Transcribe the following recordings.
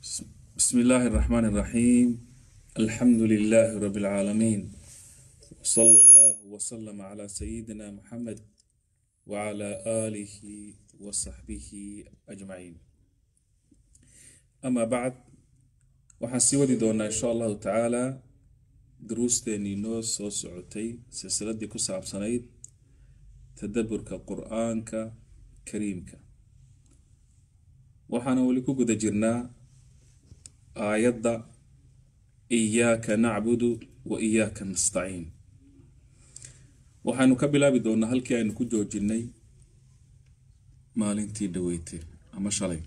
بسم الله الرحمن الرحيم الحمد لله رب العالمين وصلى الله وسلم على سيدنا محمد وعلى آله وصحبه أجمعين أما بعد waxaan sii wadi doonaa insha allahu tacaala duruusteenii noo soo socotay silsiladii ku saabsanayd tadaburka qur-aanka kariimka waxaana weli ku guda jirnaa aayadda iyaaka nacbudu wa iyaaka nastaciin waxaanu ka bilaabi doonaa halkii aynu ku joojinay maalintii dhaweyte ama shalay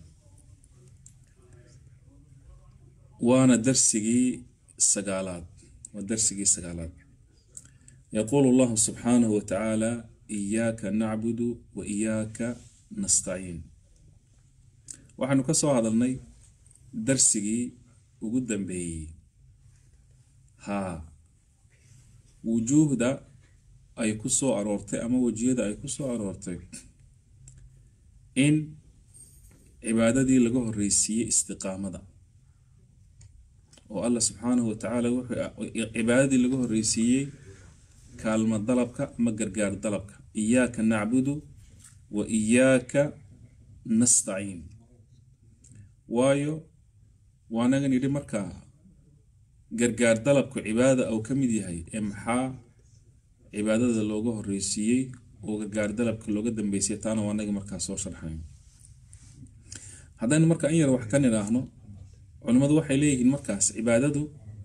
waana darsigii sagaalaad waa darsigii sagaalaad yaquulu allahu subxaanahu wa tacaala iyaaka nacbudu wa iyaaka nastaciin waxaanu ka soo hadalnay darsigii ugu dambeeyey haa wujuuhda ay ku soo aroortay ama wejiyada ay ku soo aroortay in cibaadadii laga horreysiiyey istiqaamada oo allah subxaanahu wa tacaala wuxuu cibaadadii laga horreysiiyey kaalmo dalabka ama gargaar dalabka iyaaka nacbudu wa iyaaka nastaciin waayo waanagan yidhi markaa gargaar dalabku cibaadada uu ka mid yahay ee maxaa cibaadada looga horreysiiyey oo gargaar dalabka looga dambeysay taana waanaga markaa soo sharxayn haddaynu markaa in yar wax ka nidhaahno culimmadu waxay leeyihiin markaas cibaadadu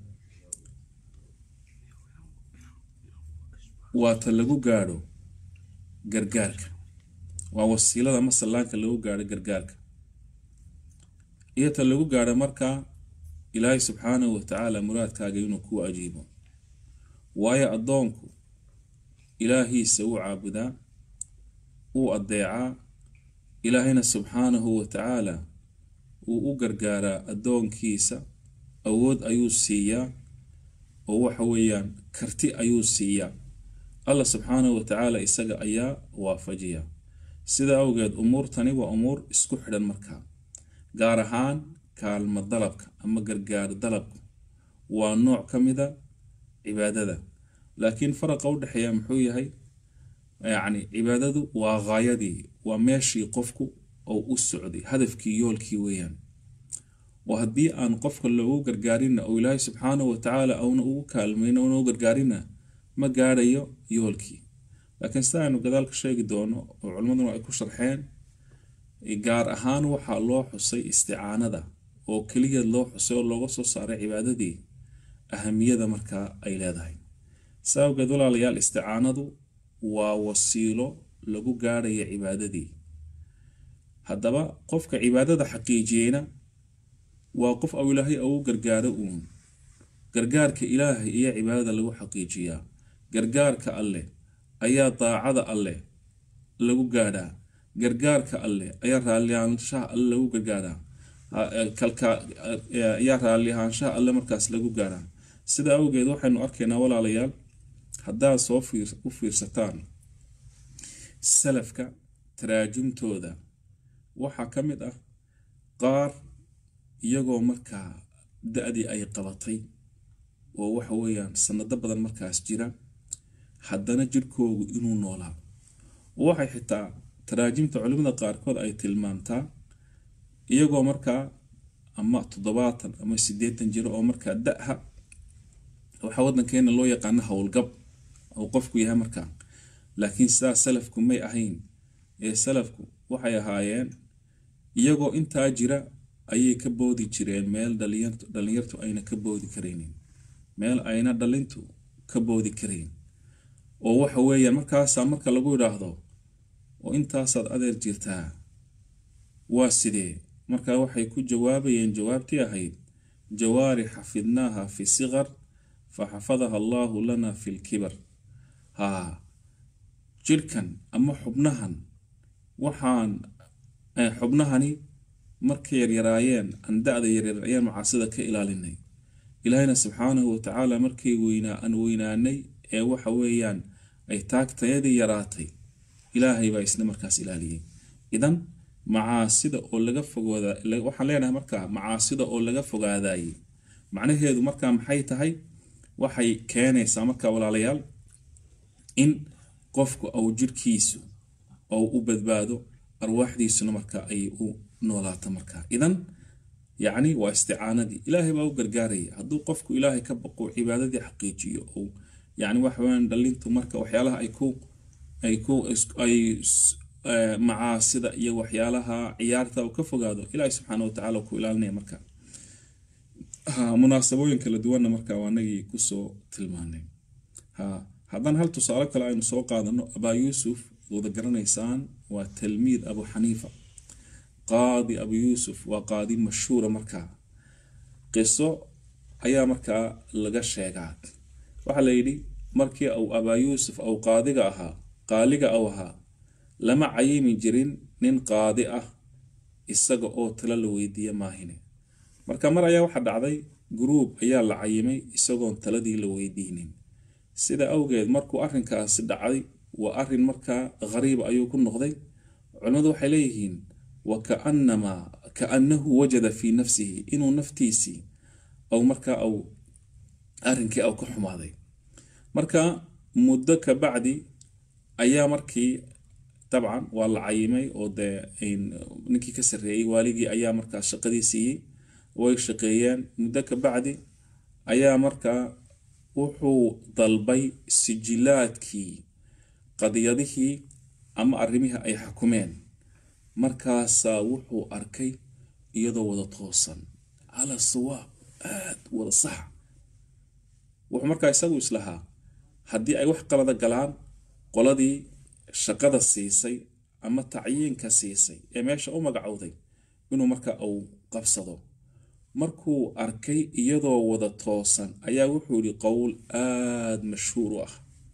waa ta lagu gaadho gargaarka waa wasiilada masallaanka lagu gaadho gargaarka iyo ta lagu gaadho markaa ilaahay subxaanahu wa tacaala muraadkaaga inuu ku ajiibo waayo addoonku ilaahiisa wuu caabudaa wuu addeecaa ilaahayna subxaanahu wa tacaala wuu u gargaaraa addoonkiisa awood ayuu siiyaa oo waxa weeyaan karti ayuu siiyaa allah subxaanahu wa tacaala isaga ayaa waafajiya sida awgeed umuurtani waa umuur isku xidhan markaa gaar ahaan kaalmo dalabka ama gargaar dalabku waa nooc ka mida cibaadada laakiin faraqa u dhexeeya muxuu yahay yacni cibaadadu waa haayadii waa meeshii qofku oo u socday hadafkii yoolkii weeyaan oo haddii aan qofka loogu gargaarina oo ilaahay subxaanahu wa tacaala auna ugu kaalmayn ouna u gargaarina ma gaadhayo yoolkii laakiin sida aynu gadaal ka sheegi doono oo culimmaduna ay ku sharxeen gaar ahaan waxaa loo xusay isticaanada oo keliya loo xusay oo looga soo saaray cibaadadii ahamiyada markaa ay leedahay sa awgeed walaalayaal isticaanadu waa wasiilo lagu gaadhaya cibaadadii haddaba qofka cibaadada xaqiijiyeyna waa qof au ilaahay ugu gargaaro uun gargaarka ilaahay iyo cibaadada lagu xaqiijiyaa gargaarka alleh ayaa daacada alleh lagu gaadhaa gargaarka alleh ayaa raallihaanshaha alle lagu gargaaraa ayaa raallihaanshaha alle markaas lagu gaadhaa sida awgeed waxaynu arkaynaa walaalayaal haddaad soo u fiirsataan salafka taraajumtooda waxaa ka mid ah qaar iyagoo markaa da-dii ay qabatay oo waxa weeyaan sanado badan markaas jira haddana jirhkoogu inuu noolaa oo waxay xitaa taraajimta culimada qaarkood ay tilmaamtaa iyagoo markaa ama toddobaatan ama siddeetan jiro oo markaa da-ha waxaa waddankeena loo yaqaano howlgab uu qofku yahay markaa laakiin sidaa salafku may ahayn ee salafku waxay ahaayeen iyagoo intaa jira ayay ka boodi jireen meel dhalinyartu ayna ka boodi karaynin meel ayna dhalintu ka boodi karayn oo waxa weeyaan markaasaa marka lagu idhaahdo oo intaasaad adeer jirtaa waa sidee markaa waxay ku jawaabayeen jawaabtii ahayd jawaari xafidnaaha fi siqar fa xafadaha allaahu lana fi lkibar haa jirhkan ama xubnahan waxaan xubnahani markay yaryaraayeen aan da-da yaryar ayaan macaasida ka ilaalinay ilaahayna subxaanahu wa tacaala markay weynaa aan weynaanay ee waxa weeyaan ay taagtayadii yaraatay ilaahay baa isna markaas ilaaliyey idan macaasida oo laga fogooda waxaan leenahay markaa macaasida oo laga fogaadaayey macnaheedu markaa maxay tahay waxay keenaysaa markaa walaalayaal in qofku au jirhkiisu ou u badbaado arwaaxdiisuna markaa ay u noolaato markaa idan yacni waa isticaanadii ilaahay baa u gargaaraya hadduu qofku ilaahay ka baqo cibaadadii xaqiijiyo ou yani waxaweyaan dhalintu marka waxyaalaha ay ku ay ku ay macaasida iyo waxyaalaha ciyaarta uu ka fogaado ilaahay subxaana watacaala ku ilaalinaya marka munaasabooyin kala duwanna marka waa anagii kusoo tilmaanay ha haddana hal tusaale kale aynu soo qaadano abaa yuusuf wada garanaysaan waa talmiid abu xaniifa qaadi abu yuusuf waa qaadi mashhuura markaa qiso ayaa markaa laga sheegaa waxaa la yidhi markii uu abaa yuusuf au qaadiga ahaa qaaliga au ahaa lama cayimi jirin nin qaadi ah isaga oo talo la weydiiya maahine marka mar ayaa waxaa dhacday guruub ayaa la cayimay isagoon taladii la weydiinin sida awgeed markuu arrinkaasi dhacday waa arrin markaa khariib ayuu ku noqday culimmadu waxay leeyihiin wa kaanamaa kaanahu wajada fii nafsihi inuu naftiisii au markaa au arrinkii au ka xumaaday marka muddo ka bacdi ayaa markii dabcan waa la cayimay oo dee ninkii ka sarreeyey waaligii ayaa markaa shaqadii siiyey way shaqeeyeen muddo ka bacdi ayaa markaa wuxuu dalbay sijilaadkii qadiyadihii ama arrimihii ay xukumeen markaasaa wuxuu arkay iyadoo wada toosan cala sawaab aad wada sax wuxuu markaa isagu islahaa haddii ay wax qalada galaan qoladii shaqada siisay ama tacyiinka siisay ee meesha u magacowday inuu markaa uu qabsado markuu arkay iyadoo wada toosan ayaa wuxuu yihi qowl aada mashhuur u ah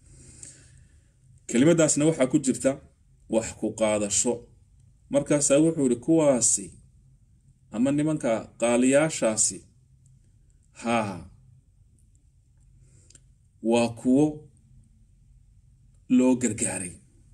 kelimadaasna waxaa ku jirta wax ku qaadasho markaasaa wuxuu yihi kuwaasi ama nimanka qaaliyaashaasi haa waa kuwo loo gargaaray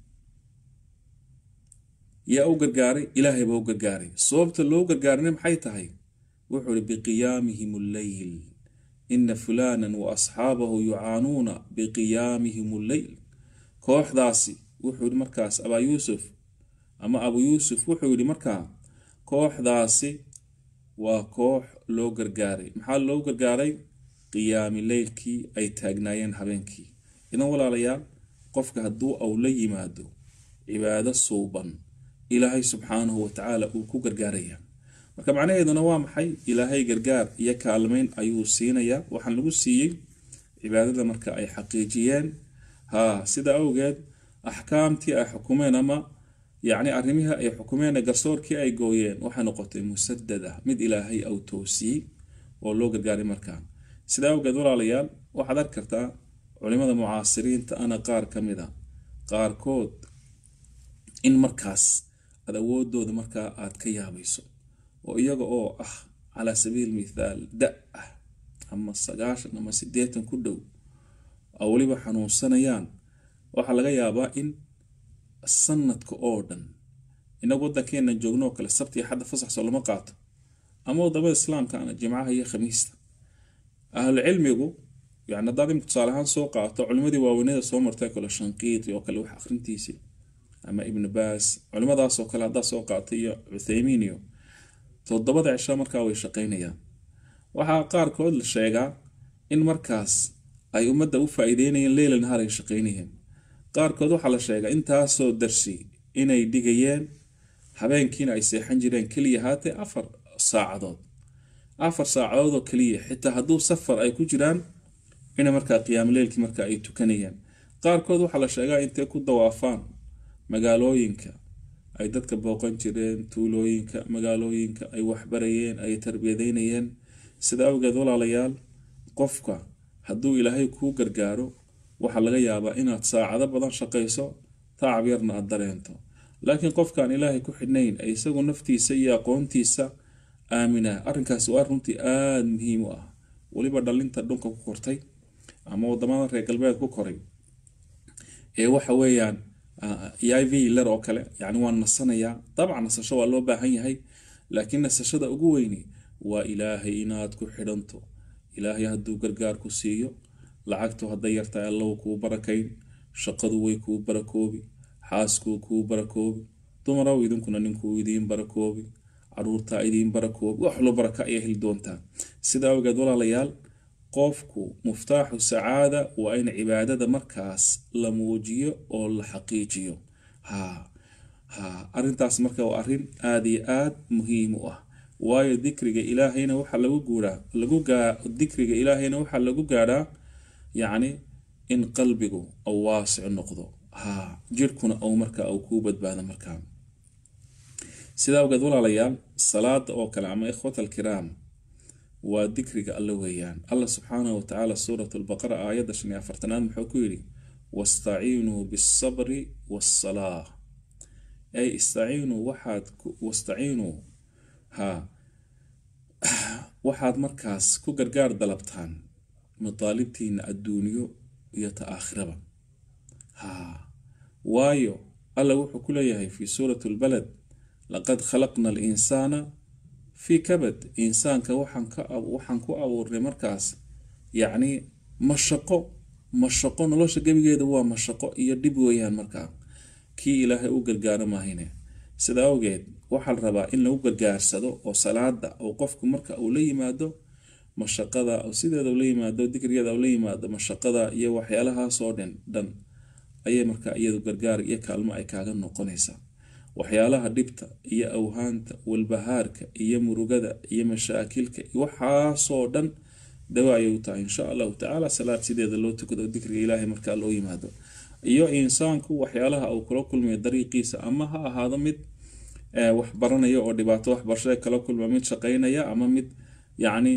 yaa u gargaaray ilaahay baa u gargaaray sababta loo gargaarayna maxay tahay wuxuu ihi biqiyaamihim alleyl ina fulanan wa asxaabahu yucaanuuna biqiyaamihim alleyl kooxdaasi wuxuu yihi markaas abaa yuusuf ama abu yuusuf wuxuu yihi markaa kooxdaasi waa koox loo gargaaray maxaa loo gargaaray qiyaami leylkii ay taagnaayeen habeenkii idan walaalayaal qofka hadduu au la yimaado cibaado suuban ilaahay subxaanahu watacaala uu ku gargaaraya marka macnaheeduna waa maxay ilaahay gargaar iyo kaalmeyn ayuu siinayaa waxaan lagu siiyey cibaadada marka ay xaqiijiyeen haa sida awgeed axkaamtii ay xukumeen ama yacni arrimihii ay xukumeen garsoorkii ay gooyeen waxay noqotay musadada mid ilaahay au toosiyey oo loo gargaaray markaa sida awgeed walaalayaal waxaad arki kartaa culimada mucaasiriinta ana qaar ka mid a qaarkood in markaas aad awoodooda markaa aad ka yaabayso oo iyaga oo ah calaa sabiil mithaal da ah ama sagaashan ama sideetan ku dhow oo weliba xanuunsanayaan waxaa laga yaabaa in sanadka oo dhan inagu waddankeena joogno oo kale sabti iyo xadda fasaxsoo lama qaato ama wadamada islaamkaana jimcaha iyo khamiista ahlu cilmigu yani haddaad imika tusaale ahaan soo qaato culimadii waaweynada soo martay kale shanqiiti oo kale wax akhrintiisii ama ibnu baas culimadaasoo kale haddaad soo qaatay iyo cuthaymiin iyo toddobada cisho markaa way shaqaynayaan waxaa qaarkood la sheegaa in markaas ay ummadda u faa-iideynayeen leyla nahaar ay shaqaynayeen qaarkood waxaa la sheegaa intaasoo darsi inay dhigayeen habeenkiina ay seexan jireen keliya haatee afar saacadood afar saacadood oo keliya xitaa hadduu safar ay ku jiraan ina markaa qiyaamleylkii marka ay tukanayaan qaarkood waxaa la sheegaa intay ku dawaafaan magaalooyinka ay dadka booqan jireen tuulooyinka magaalooyinka ay waxbarayeen ay tarbiyadeynayeen sida awgeed walaalayaal qofka hadduu ilaahay kuu gargaaro waxaa laga yaabaa inaad saacado badan shaqayso tacab yarna aad dareento laakiin qofkaan ilaahay ku xidhnayn ee isagu naftiisa iyo aqoontiisa aamina arrinkaasi waa runtii aada muhiim u ah weliba dhalinta dhunka ku kortay ama wadamada reer galbeed ku koray ee waxa weeyaan iv ler oo kale yani waan nasanayaa dabcan nasasho waa loo baahan yahay laakiin nasashada ugu weyni waa ilaahay inaad ku xidhanto ilaahay hadduu gargaar ku siiyo lacagtu hadday yartahay allow kuu barakayn shaqadu way kuu barakoobi xaaskuu kuu barakoobi dumaraw idinkuna ninkuu idiin barakoobi caruurtaa idiin barakoobi wax lo baraka ayaa heli doontaa sida awgeed walaalayaal qofku muftaaxu sacaada waa in cibaadada markaas la muujiyo oo la xaqiijiyo ha ha arintaas marka waa arin aada iyo aada muhiim u ah waayo dikriga ilaahayna waxaa lagu guuraa lagu gaa dikriga ilaahayna waxaa lagu gaadhaa yacni in qalbigu au waasic noqdo ha jirhkuna ou marka uu kuu badbaado markaa sidaa awgeed walaalayaal salaada oo kale ama ikhwat alkiraam waa dikriga alle weeyaan allah subxaanahu watacaala suurat lbaqara aayadda shan iyo afartanaad muxuu ku yidhi wastaciinuu bisabri wasalaa ay istaciinuu waxaad wastaciinuu ha waxaad markaas ku gargaar dalabtaan madaalibtiina adduuniyo iyo ta aakhiraba ha waayo alla wuxuu ku leeyahay fi suurati lbalad laqad khalaqna alinsaana fii kabad insaanka waxaan ku abuurnay markaas yacni mashaqo mashaqo nolosha gebigeeda waa mashaqo iyo dhib weeyaan markaa kii ilaahay u gargaaro maahine sida awgeed waxaa la rabaa in lagu gargaarsado oo salaada oo qofku marka uu la yimaado mashaqada sideeda ula yimaado dikrigeeda ula yimaado mashaqada iyo waxyaalahaasoo dhan dhan ayay markaa iyadu gargaar iyo kaalmo ay kaaga noqonaysaa waxyaalaha dhibta iyo awhaanta walbahaarka iyo murugada iyo mashaakilka waxaasoo dhan dawa ayay u tahay insha allahu tacaala salaad sideeda loo tukado dikriga ilaahay markaa loo yimaado iyo insaanku waxyaalaha uu kula kulmayo dariiqiisa ama ha ahaado mid wax baranaya oo dhibaato waxbarashada kala kulma mid shaqaynaya ama mid yacni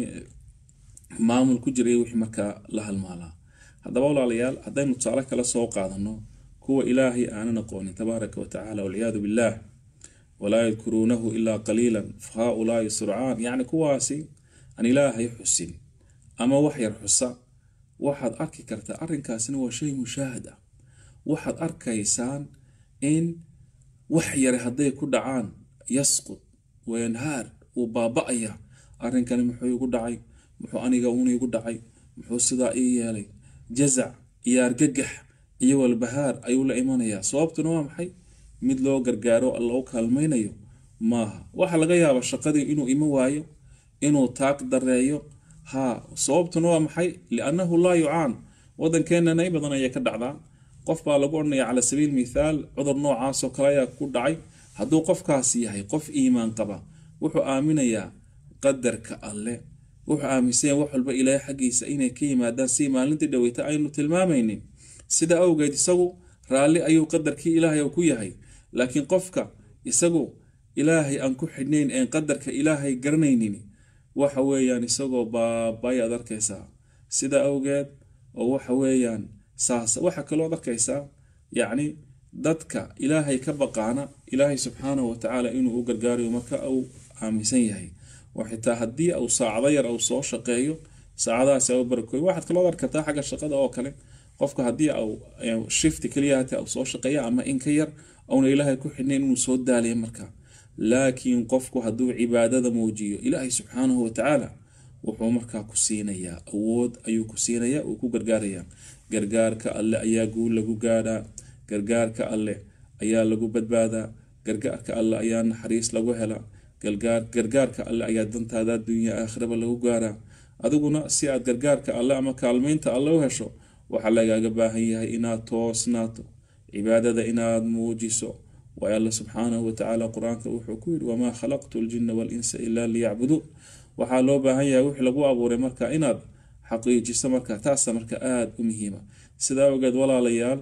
maamul ku jiray wixii markaa la halmaalaa haddaba walaalayaal haddaynu tusaale kala soo qaadano kuwa ilaahay aanan aqoonin tabaaraka watacaala walciyaadu billaah walaa yadkuruunahu ilaa qaliilan fa haaulaai surcaan yacni kuwaasi aan ilaahay xusin ama wax yar xusa waxaad arki kartaa arrinkaasina waa shay mushaahad ah waxaad arkaysaan in wax yare hadday ku dhacaan yasqud wayanhaar uu baaba-aya arrinkani muxuu igu dhacay muxuu aniga uuna igu dhacay muxuu sidaa ii yeelay jazac iyo argagax iyo walbahaar ayuu la imanayaa sababtuna waa maxay mid loo gargaaro loo kaalmaynayo maaha waxaa laga yaabaa shaqadii inuu ima waayo inuu taag dareeyo ha sababtuna waa maxay liannahu laa yucaan wadankeenana in badan ayay ka dhacdaa qof baa lagu odhanaya cala sabiil mithaal cudur noocaasoo kale ayaa ku dhacay hadduu qofkaasi yahay qof iimaan qaba wuxuu aaminayaa qadarka alle wuxuu aaminsanya wax walba ilaahay xaggiisa inay ka yimaadaan si maalintii dhaweyta aynu tilmaamaynin sida awgeed isagu raalli ayuu qadarkii ilaahay ku yahay laakiin qofka isagu ilaahay aan ku xidhnayn een qadarka ilaahay garanaynin waxa weeyaan isagoo baabay aad arkaysaa sida awgeed oo waxa weeyaan saas waxa kalooad arkaysaa yacni dadka ilaahay ka baqaana ilaahay subxaanahu watacaala inuu u gargaarayo marka uu aaminsan yahay oo xitaa haddii uu saacado yar uu soo shaqeeyo saacadahaasi u barakooy waxaad kaloo arki kartaa xagga shaqada oo kale qofka haddii au shifti keliya hata uu soo shaqeeya ama in ka yar auna ilaahay ku xidhnayn inuu soo daaliya marka laakiin qofku hadduu cibaadada muujiyo ilaahay subxaanahu watacaala wuxuu markaa ku siinayaa awood ayuu ku siinayaa uu ku gargaarayaa gargaarka alle ayaa guul lagu gaadhaa gargaarka alle ayaa lagu badbaadaa gargaarka alle ayaa naxariis lagu helaa gargaarka alle ayaa dantaada adduunya aakhiraba lagu gaaraa adiguna si aad gargaarka alle ama kaalmeynta alle u hesho waxaa lagaaga baahan yahay inaad toosnaato cibaadada inaad muujiso waayo alle subxaanahu watacaala qur-aanka wuxuu ku yidhi wamaa khalaqtu ljina walinsa ilaa liyacbuduun waxaa loo baahan yahay wixii lagu abuuray marka inaad xaqiijiso marka taasa marka aada u muhiima sidaa awgeed walaalayaal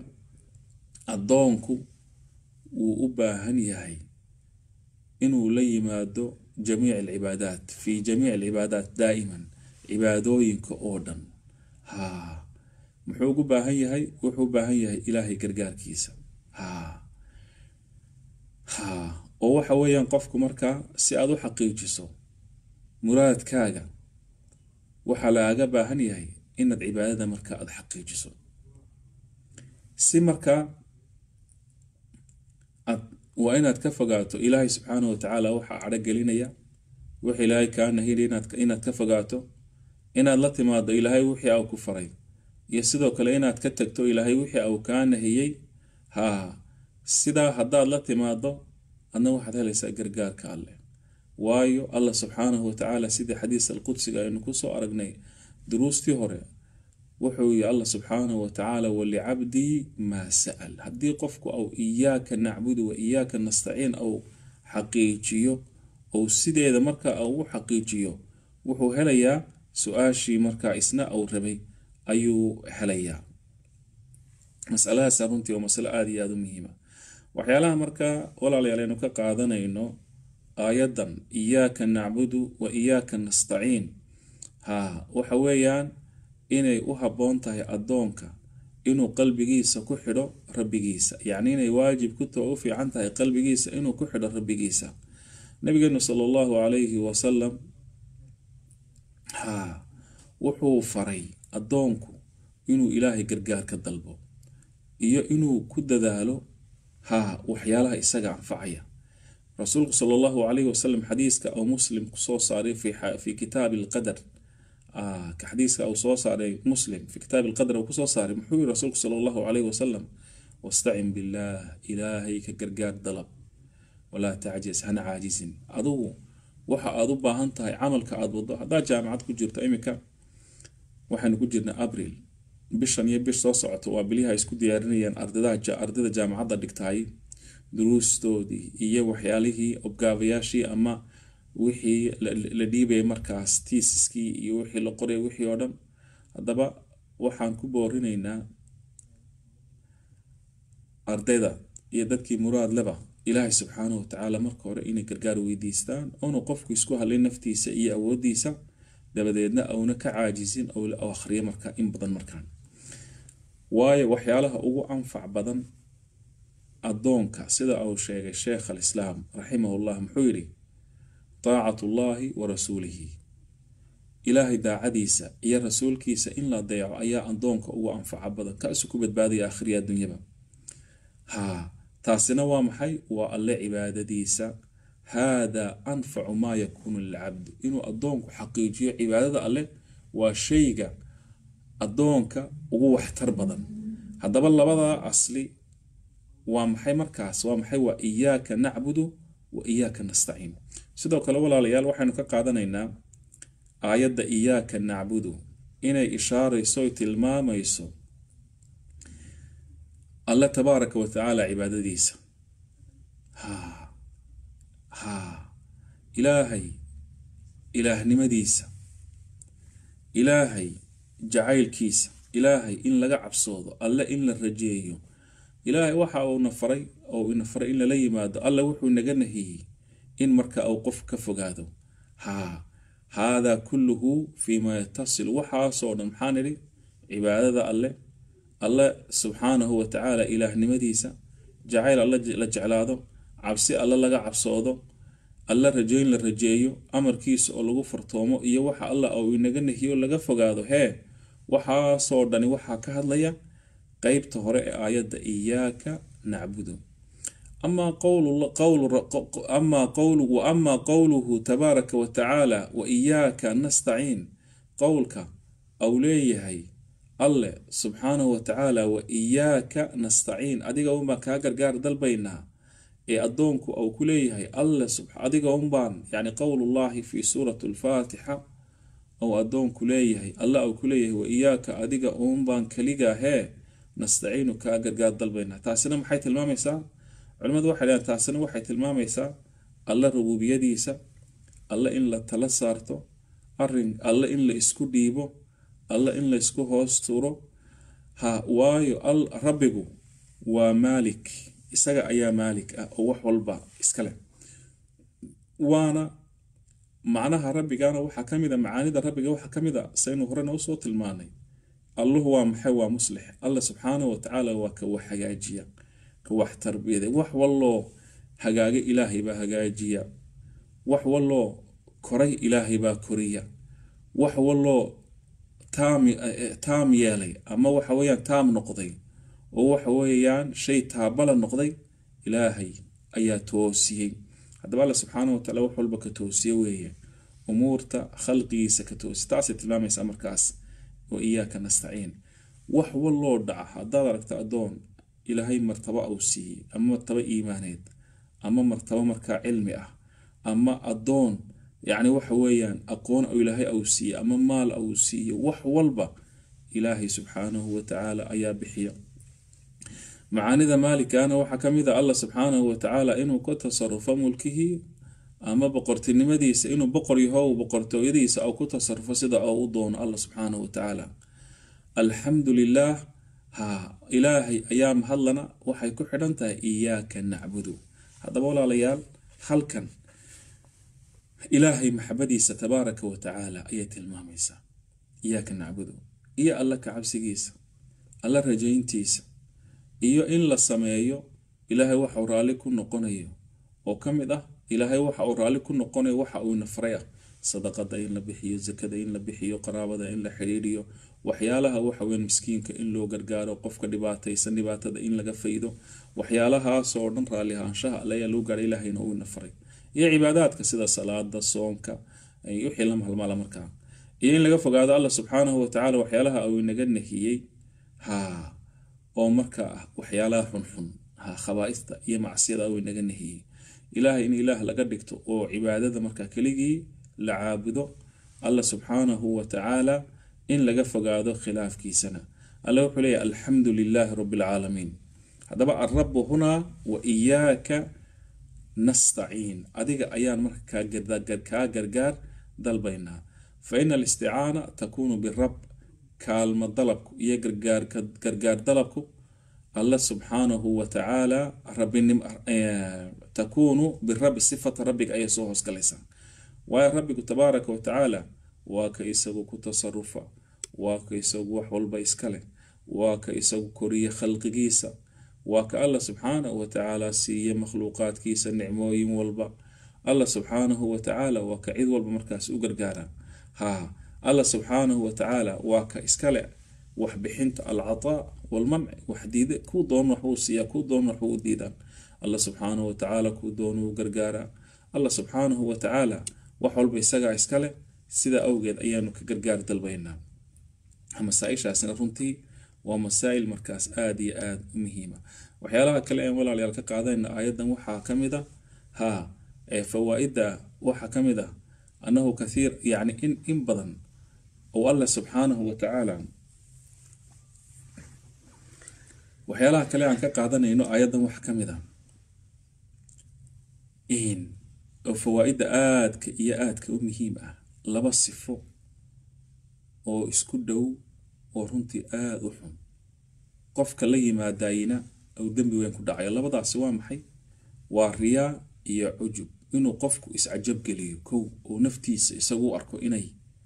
addoonku wuu u baahan yahay inuu la yimaado jamiic alcibaadaat fi jamiic alcibaadaat daa'iman cibaadooyinka oo dhan ha muxuu ugu baahan yahay wuxuu u baahan yahay ilaahay gargaarkiisa ha ha oo waxa weeyaan qofku markaa si aada u xaqiijiso muraadkaaga waxaa lagaaga baahan yahay inaad cibaadada markaa aada xaqiijiso si markaa waa inaad ka fogaato ilaahay subxaanahu watacaala waxaa cadho gelinaya wix ilaahay kaa nahiri inaad ka fogaato inaad la timaado ilaahay wixii au ku faray iyo sidoo kale inaad ka tagto ilaahay wixii au kaa nahiyey haa sidaa haddaad la timaado adna waxaad helaysaa gargaarka alleh waayo allah subxaanahu watacaala sidii xadiis alqudsiga aynu kusoo aragnay duruustii hore wuxuu yihi allah subxaanahu watacaala walicabdii maa sa'al haddii qofku au iyaaka nacbudu wa iyaaka nastaciin au xaqiijiyo ou sideeda markaa u xaqiijiyo wuxuu helayaa su-aashii markaa isna au rabay ayuu helayaa masaladaas runtii waa masalo aada iyo aada u muhiima waxyaalaha markaa walaalayaal aynu ka qaadanayno aayadan iyaaka nacbudu wa iyaaka nastaciin ha waxa weeyaan inay u habboon tahay addoonka inuu qalbigiisa ku xidho rabbigiisa yacni inay waajib ku tao u fiican tahay qalbigiisa inuu ku xidho rabbigiisa nabigeenu sala allahu calayhi wasalam ha wuxuu faray addoonku inuu ilaahay gargaar ka dalbo iyo inuu ku dadaalo ha waxyaalaha isaga anfacaya rasuulku sala allahu calayhi wasalam xadiiska uu muslim kusoo saaray fi kitaabi alqadar xadiiska uu soo saaray muslim fi kitaabi alqadar uu kusoo saaray muxuu yihi rasuulku sala allahu calayhi wasalam wastacin billaah ilaahay ka gargaar dalab walaa tacjis hana caajisin adugu waxa aada u baahan tahay camalka aada wado haddaad jaamacad ku jirto iminka waxaynu ku jirnaa abril bishan iyo bish soo socoto waa biliha isku diyaarinayaan ardayda jaamacadda dhigtaay duruustoodii iyo waxyaalihii obgaabayaashii ama wixii la dhiibaya markaas tiisiskii iyo wixii la qoraya wixii oo dhan haddaba waxaan ku boorinaynaa ardayda iyo dadkii muraad leba ilaahay subxaanahu watacaala marka hore inay gargaar weydiistaan oonu qofku isku hadlay naftiisa iyo awoodiisa dabadeedna auna ka caajisin ou akhriyo markaa in badan markaan waayo waxyaalaha ugu anfac badan addoonka sida uu sheegay sheekh alislaam raximahullah muxuu yidhi taacat ullaahi wa rasuulihi ilaahay daacadiisa iyo rasuulkiisa in la deeco ayaa addoonka ugu anfaca badan kaasu ku badbaadaya akhriya adduunyaba haa taasina waa maxay waa alle cibaadadiisa haadaa anfacu maa yakuunu lilcabdi inuu addoonku xaqiijiyo cibaadada alleh waa shayga addoonka ugu waxtar badan haddaba labadaa asli waa maxay markaas waa maxay waa iyaaka nacbudu wa iyaaka nastaciin sidoo kale walaalayaal waxaynu ka qaadanaynaa aayadda iyaaka nacbudu inay ishaarayso oy tilmaamayso alle tabaaraka wa tacaala cibaadadiisa ha ha ilaahay ilaahnimadiisa ilaahay jacaylkiisa ilaahay in laga cabsoodo alle in la rajeeyo ilaahay waxa uuna faray oo ina faray in lala yimaado alle wuxuu naga nahiyey in marka uu qof ka fogaado haa haadaa kulluhu fiima yatasil waxaasoo dhan maxaan idhi cibaadada alle alle subxaanahu watacaala ilaahnimadiisa jacayl alle la jeclaado cabsi alle laga cabsoodo alle rajeyn la rajeeyo amarkiisa oo lagu fartoomo iyo waxa alla uu inaga nahiyo laga fogaado hee waxaasoo dhani waxaa ka hadlaya qeybta hore ee aayadda iyaaka nacbudu amaa amaa qowluhu tabaaraka wa tacaala wa iyaaka nastaciin qowlka au leeyahay alle subxaanahu wa tacaala wa iyaaka nastaciin adiga unbaan kaa gargaar dalbaynaa ee addoonku au ku leeyahay alle adiga unbaan yani qowlullahi fi suurati alfaatixa ou addoonku leeyahay alle au ku leeyahay wa iyaaka adiga unbaan keligaa hee nastaciinu kaa gargaar dalbaynaa taasina maxay tilmaamaysaa culimadu waxay leedahay taasina waxay tilmaamaysaa alle rubuubiyadiisa alle in la tala saarto arin alle in la isku dhiibo alle in la isku hoos turo ha waayo rabbigu waa maalik isaga ayaa maalik ah oo wax walba iska leh waana macnaha rabbigana waxaa ka mid a macaanida rabbiga waxaa ka mid a saynu horena usoo tilmaanay alluhu waa maxay waa muslix alla subxaanahu watacaala waa ka wax hagaajiya ka wax tarbiyada wax walloo hagaaga ilaahay baa hagaajiya wax walloo koray ilaahay baa koriya wax walloo taam yeelay ama waxa weyaan taam noqday oo waxa weeyaan shay taabala noqday ilaahay ayaa toosiyey haddaba alla subxaana watacaala wax walba ka toosiye weeye umuurta khalqigiisa ka toosi taasay tilmaamaysaa markaas wa iyaaka nastaciin wax walloo dhaca haddaad aragta addoon ilaahay martabo au siiyey ama martabo iimaaneed ama martabo markaa cilmi ah ama addoon yacni waxa weeyaan aqoon au ilaahay au siiyey ama maal au siiyey wax walba ilaahay subxaanahu watacaala ayaa bixiya macaanida maalikana waxaa ka mid a allah subxaanahu watacaala inuu ka tasarufo mulkihii ama boqortinimadiisa inuu boqor yahow boqortooyadiisa au ku tasarufo sida oo u doono allah subxaanahu watacaala alxamdu lilaah ha ilaahay ayaa mahadlana waxay ku xidhan tahay iyaaka nacbudu haddaba walaalayaal halkan ilaahay maxabadiisa tabaaraka wa tacaala ayay tilmaamaysaa iyaaka nacbudu iyo alla ka cabsigiisa alla rajayntiisa iyo in la sameeyo ilaahay waxa uu raalli ku noqonayo oo ka mid ah ilaahay waxa uu raalli ku noqonayo waxa uu nafray ah sadaqada in la bixiyo zakada in la bixiyo qaraabada in la xidhiiriyo waxyaalaha waxaweyn miskiinka in loo gargaaro qofka dhibaataysan dhibaatada in laga faydo waxyaalahaasoo dhan raalli ahaanshaha alle ayaa loo gaara ilaahayna uu nafray iyo cibaadaadka sida salaada soonka wixii la mahalmaala markaa iyo in laga fogaado allah subxaanahu watacaala waxyaalaha uu inaga nahiyey ha oo markaa ah waxyaalaha xunxun ha khabaaista iyo macsiyada uu inaga nahiyey ilaahay in ilaah laga dhigto oo cibaadada markaa keligii la caabudo allah subxaanahu watacaala in laga fogaado khilaafkiisana alle wuxuu leeyahy alxamdu lilaahi rabi alcaalamiin haddaba alrabu hunaa wa iyaaka nastaciin adiga ayaan markaa kaa gargaar dalbaynaa fa ina alisticaana takuunu birab kaalmo dalabku iyo gargaar dalabku alle subxaanahu watacaala takuunu birabi sifata rabbiga ayay soo hoosgalaysaa waayo rabbigu tabaaraka watacaala waa ka isagu ku tasarufa waa ka isagu wax walba iskale waa ka isagu koriya khalqigiisa waa ka allah subxaanahu watacaala siiya makhluuqaadkiisa nicmooyin walba allah subxaanahu watacaala waa ka cid walba markaas u gargaara ha allah subxaanahu watacaala waa ka iskale waxbixinta alcataa walmanci wax diida kuu doon waxbuu siiyaa kuu doon waxbuu u diidaan allah subxaanahu watacaala kuu doonuu gargaaraa allah subxaanahu watacaala wax walba isagaa iskale sidaa awgeed ayaanu ka gargaar dalbaynaa masaaishaasina runtii waa masaa'il markaas aada iyo aada u muhiima waxyaalaha kale aan walaalayaal ka qaadayna aayadan waxaa ka mid a ha ee fawaa-idda waxaa ka mid ah annahu kathiir yacni in in badan oo allah subxaanahu watacaala waxyaalaha kale aan ka qaadanayno aayaddan waxaa ka mid ah in oo fawaa-idda aadka iyo aadka u muhiim ah laba sifo oo isku dhow oo runtii aada u xun qofka la yimaadayna uu dembi weyn ku dhacayo labadaasi waa maxay waa riyaa iyo cujub inuu qofku iscajab geliyo kow uu naftiisa isagu arko inay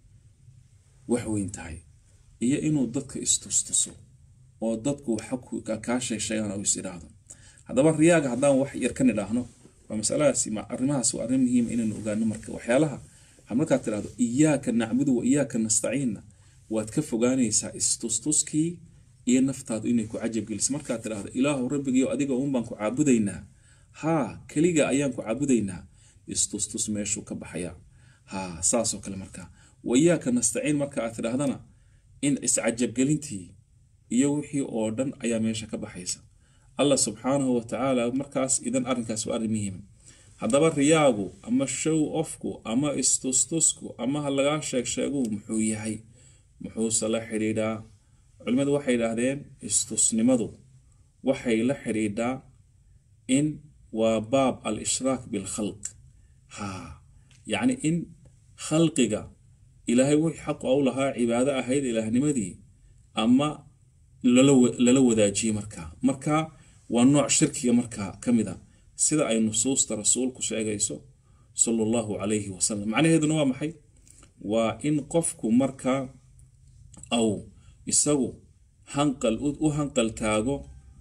wax weyn tahay iyo inuu dadka istustuso oo dadku waxa kaa sheesheegaan oo is idhaahdo haddaba riyaaga haddaan wax yar ka nidhaahno waa masaladaasi arrimahaas waa arrin muhiima inaynu ogaano marka waxyaalaha markaad tidhahdo iyaaka nacbudu wa iyaaka nastaciinna waad ka fogaanaysaa istustuskii iyo naftaadu inay ku cajab geliso markaad tidhahdo ilaahu rabbigiio adiga uun baan ku caabudaynaa haa keliga ayaan ku caabudaynaa istustus meeshuu ka baxayaa haa saasoo kale markaa wa iyaaka nastaciin marka aad tidhaahdana in iscajabgelintii iyo wixii oo dhan ayaa meesha ka baxaysa allah subxaanahu watacaala markaas idan arrinkaas waa arrin muhiima haddaba riyaagu ama show ofku ama istustusku ama ha lagaa sheeg sheegu muxuu yahay muxuuse la xidhiidhaa culimmadu waxay yidhaahdeen istusnimadu waxay la xidhiidhaa in waa baab al ishraak bilkhalq ha yacni in khalqiga ilaahay wixii xaqu u lahaa cibaado ahayd ilaahnimadii ama lala wadaajiyey markaa markaa waa nooc shirkiga markaa ka mid a sida ay nusuusta rasuulku sheegayso sala allahu calayhi wasalam macnaheeduna waa maxay waa in qofku markaa au isagu hanqal u hanqal taago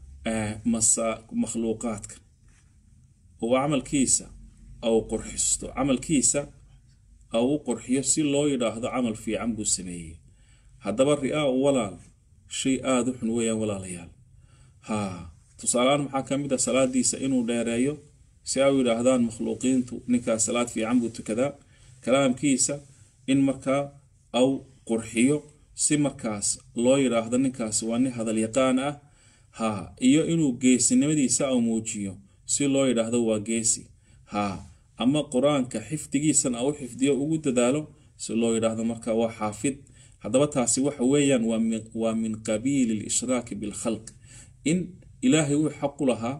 makhluuqaadka oo camalkiisa au qurxisto camalkiisa au u qurxiyo si loo yidhaahdo camal fiican buu sameeyey haddaba ri-aa u walaal shay aada u xun weeyaan walaalayaal haa tusaaleaan maxaa ka mid a salaadiisa inuu dheereeyo si ay u yidhaahdaan makhluuqiintu ninkaas salaad fiican buu tukadaa kalaamkiisa in markaa au qurxiyo si markaas loo yidhaahdo ninkaas waa nin hadal yaqaan ah ha iyo inuu geesinimadiisa au muujiyo si loo yidhaahdo waa geesi ha ama qur-aanka xifdigiisana au xifdiyo ugu dadaalo si loo yidhaahdo marka waa xaafid haddaba taasi waxa weeyaan waa min qabiili lishraaki bilkhalq in ilaahay uu xaqu lahaa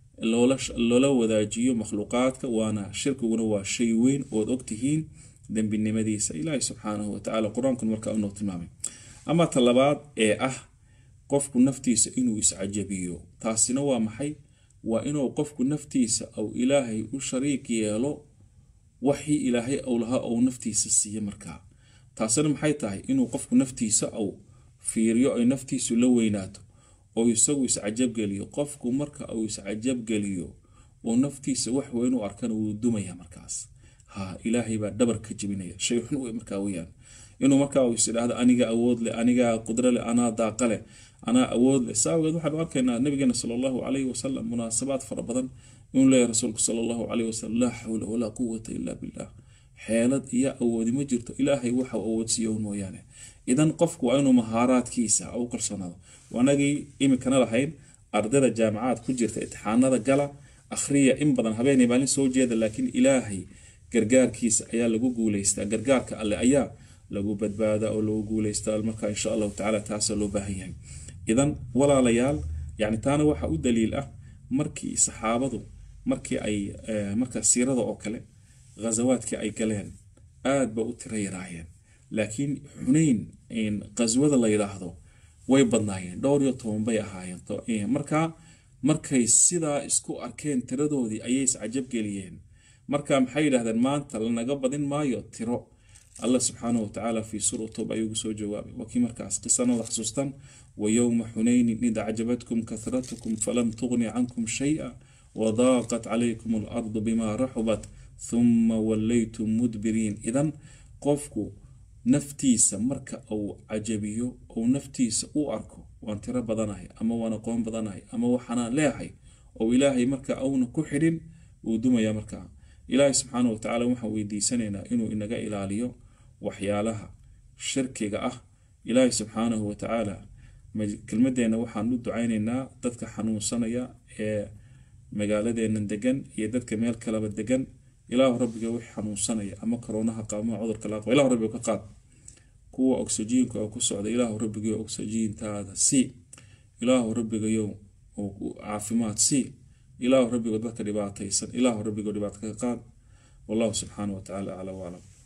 loola wadaajiyo makhluuqaadka waana shirkiguna waa shay weyn ood ogtihiin dembinimadiisa ilaahay subxaanahu watacaala qur-aankun markaa unoo tilmaamay ama ta labaad ee ah qofku naftiisa inuu iscajabiyo taasina waa maxay waa inuu qofku naftiisa au ilaahay u shariik yeelo waxii ilaahay ou lahaa ou naftiisa siiye markaa taasina maxay tahay inuu qofku naftiisa au fiiriyo ay naftiisu la weynaato oo isagu iscajabgeliyo qofku marka uu iscajabgeliyo oo naftiisa wax weyn u arkana wuu dumaya markaas ha ilaahay baa dhabar ka jebinaya shay xun wey markaa weyaan inuu markaa uu isidhaahdo aniga awood leh anigaa qudro leh anaa daaqa leh anaa awood leh saawageed waxaanu arkaynaa nabigeena sala allahu calayhi wasalam munaasabaad fara badan inuu leeyahy rasuulku sala allahu calayhi wasalam laa xawla walaa quwata ila billah xeelad iyo awoodi ma jirto ilaahay waxa awoodsiiyo mooyaane idan qofku waa inuu mahaaraadkiisa u kalsoonaado anagii imikana lahayn ardayda jaamacaad ku jirta itixaanada gala akhriya in badan habeenay maalin soo jeeda laakiin ilaahay gargaarkiisa ayaa lagu guuleystaa gargaarka alle ayaa lagu badbaadaa oo lagu guuleystaa marka insha allahu tacala taasa loo baahan yahay idan walaalayaal yani taana waxa u daliil ah markii saxaabadu markii ay marka siirada oo kale ghazawaadkii ay galeen aad ba u tira yaraayeen laakiin xunayn qaswada la yidhaahdo way badnaayeen dhowr iyo toban bay ahaayeen markaa markay sidaa isku arkeen tiradoodii ayay iscajabgeliyeen marka maxay yidhahdeen maanta lanaga badin maayo tiro allah subxaanahu watacaala fii suura toob ayuu soo jawaabay waa kii markaas qisanada xasuustan wayowma xunaynin id acjabatkum kathratukum falam tugni cankum shaya wadaaqat calaykum alardu bima raxubat thuma wallaytum mudbiriin idan qofku naftiisa marka uu cajabiyo ou naftiisa u arko waan tiro badanahay ama waan aqoon badanahay ama waxaanaan leehay oo ilaahay marka auna ku xidhin wuu dumaya markaa ilaahay subxaana watacaala waxaan weydiisanaynaa inuu inaga ilaaliyo waxyaalaha shirkiga ah ilaahay subxaanahu watacaala kelmadeenna waxaan u ducaynaynaa dadka xanuunsanaya ee magaaladeena degan iyo dadka meel kaleba degan ilaahu rabbiga wix xanuunsanaya ama koroonaha qaama cudurka laaqaba ilahu rabbiga ka qaad kuwa oksijiinka oo ku socda ilaahu rabbigayo oksijiintaada sii ilaahu rabbigayo caafimaad sii ilaahu rabbigo dadka dhibaataysan ilaahu rabbigo dhibaato ka qaad wallahu subxaana wa tacaala aclam waclam